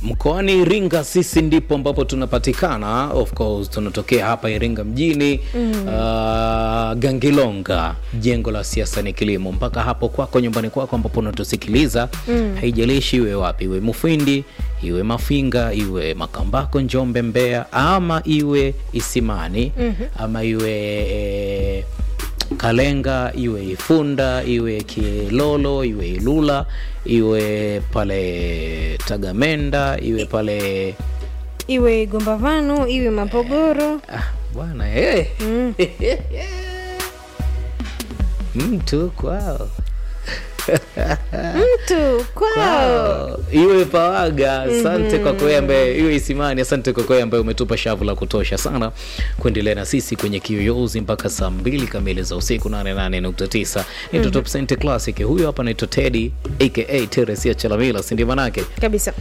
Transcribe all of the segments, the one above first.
mkoani Iringa sisi ndipo ambapo tunapatikana. Of course tunatokea hapa Iringa mjini mm. uh, Gangilonga, jengo la siasa ni kilimo, mpaka hapo kwako nyumbani kwako ambapo unatusikiliza mm. haijalishi iwe wapi, iwe Mufindi, iwe Mafinga, iwe Makambako, Njombe, Mbeya, ama iwe Isimani mm-hmm. ama iwe eh, Kalenga, iwe Ifunda, iwe Kilolo, iwe Ilula, iwe pale Tagamenda, iwe pale iwe Gombavano, iwe Mapogoro. ah, bwana eh. Mm. mtu kwao Mtu kwao. Kwao. iwe Pawaga, asante kwa kweli ambaye iwe Isimani, asante kwa kweli ambaye umetupa shavu la kutosha sana kuendelea na sisi kwenye kiyoyozi mpaka saa mbili kamili za usiku 88.9 ni Top Cent Classic. Huyo hapa naitwa Teddy aka Teresia Chalamila, si ndio manake? Kabisa.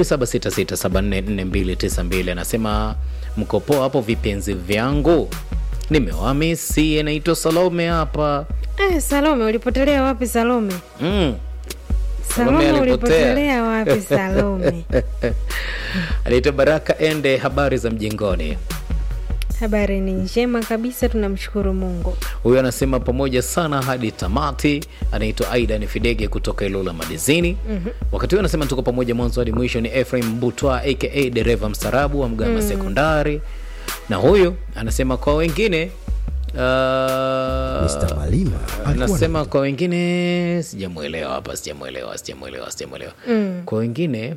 0766744292 anasema mko poa hapo vipenzi vyangu, nimewamisi. Anaitwa Salome hapa Eh, Salome ulipotelea wapi Salome? mm. Salome Salome alipotea. ulipotelea wapi Salome? anaitwa Baraka Ende, habari za mjengoni. Habari ni njema kabisa, tunamshukuru Mungu. Huyo anasema pamoja sana hadi tamati. Anaitwa Aida ni Fidege kutoka Ilula Madizini. mm-hmm. Wakati huyo anasema tuko pamoja mwanzo hadi mwisho. Ni Ephraim Butwa aka dereva mstarabu wa Mgama Sekondari, na huyo anasema kwa wengine uh, Mr. Malima alikuwa anasema kwa wengine sijamwelewa hapa, sijamwelewa, sijamwelewa, sijamwelewa. Mm. Kwa wengine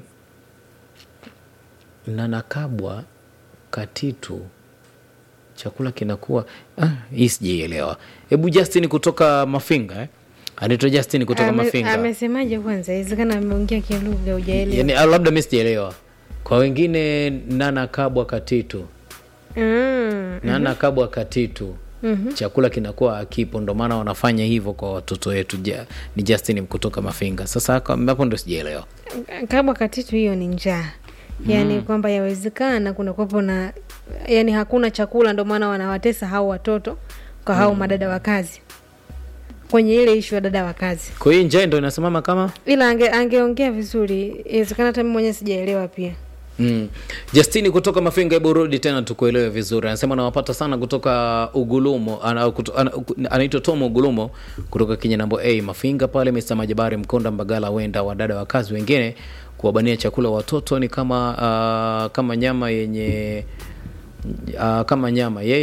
nanakabwa katitu chakula kinakuwa ah, hii sijaielewa. Hebu Justin kutoka Mafinga eh? anaitwa Justin kutoka Ame- Mafinga Amesemaje kwanza? Inawezekana ameongea kilugha hujaelewa. yani, ah, labda mi sijaelewa. Kwa wengine nanakabwa katitu Mm. nanakabwa katitu Mhm. chakula kinakuwa akipo, ndo maana wanafanya hivyo kwa watoto wetu. Ja, ni Justin kutoka Mafinga. Sasa haka- hapo ndo sijaelewa. Kabwa katitu hiyo ni njaa, yaani kwamba yawezekana kuna kuwepo na yani hakuna chakula, ndo maana wanawatesa hao watoto kwa hao madada wa kazi kwenye ile ishu ya dada wa kazi, Kwa hiyo njaa ndo inasimama kama ila ange, angeongea vizuri, inawezekana hata mimi mwenyewe sijaelewa pia. Mm. Justini kutoka Mafinga, hebu rudi tena tukuelewe vizuri. Anasema nawapata sana kutoka Ugulumo, ana- kuto- ana- anaitwa Tom Ugulumo kutoka Kinyanambo A Mafinga pale, Mr. Majabari Mkonda Mbagala, wenda wadada wa kazi wengine kuwabania chakula watoto ni kama ah, kama nyama yenye ah, kama nyama yeye